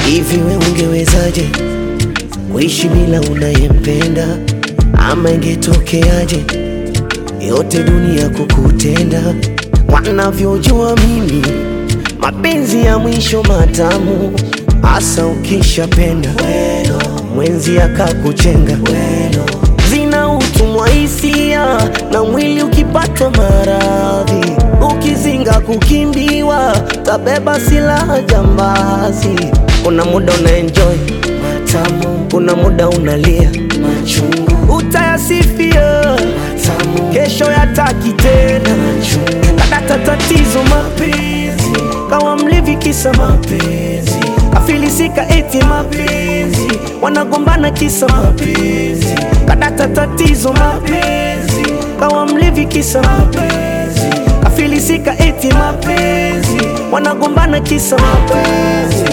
Hivi we ungewezaje kuishi bila unayempenda? Ama ingetokeaje yote dunia kukutenda? Wanavyojua mimi mapenzi ya mwisho matamu, hasa ukishapenda mwenzi akakuchenga zina utumwa hisia na mwili ukipatwa maradhi, ukizinga kukimbiwa, tabeba silaha jambazi. Kuna muda una enjoy matamu, kuna muda unalia machungu, utayasifia matamu, kesho yataki tena machungu. Kadata tatizo mapenzi, kawa mlevi kisa mapenzi, kafilisika eti mapenzi, wanagombana kisa mapenzi. Kadata tatizo mapenzi, kawa mlevi kisa mapenzi, kafilisika eti mapenzi, wanagombana kisa mapenzi.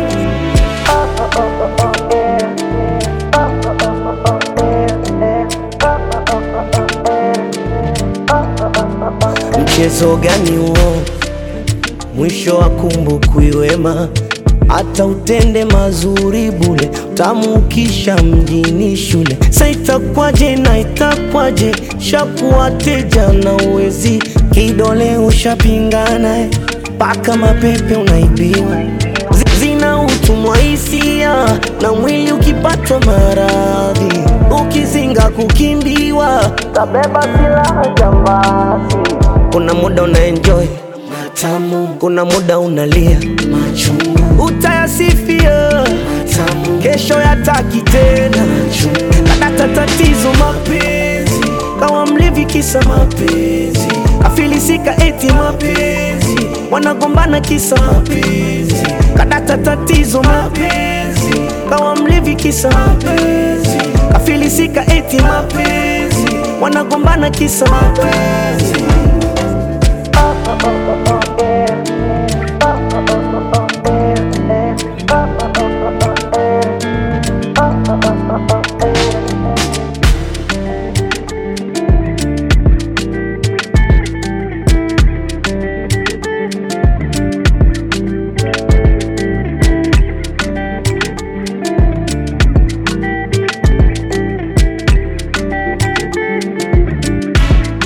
Mchezo gani huo? Mwisho wa kumbukwi wema, hata utende mazuri bule, tamu ukisha mjini shule. Sa itakwaje na itakwaje, shakuwateja na uwezi, kidole ushapingana, eh, mpaka mapepe unaibiwa Zi- zina utumwa hisia na mwili ukipatwa maradhi, ukizinga kukimbiwa, tabeba silaha jambazi. Kuna muda una enjoy matamu, kuna muda unalia machungu, utayasifia matamu, kesho yataki tena machungu. Kadata tatizo mapenzi, kawa mlevi kisa mapenzi, kafilisika eti mapenzi, wanagombana kisa mapenzi. Kadata tatizo mapenzi, kawa mlevi kisa mapenzi, kafilisika eti mapenzi, wanagombana kisa mapenzi.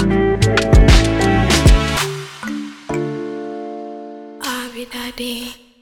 Abi Daddy.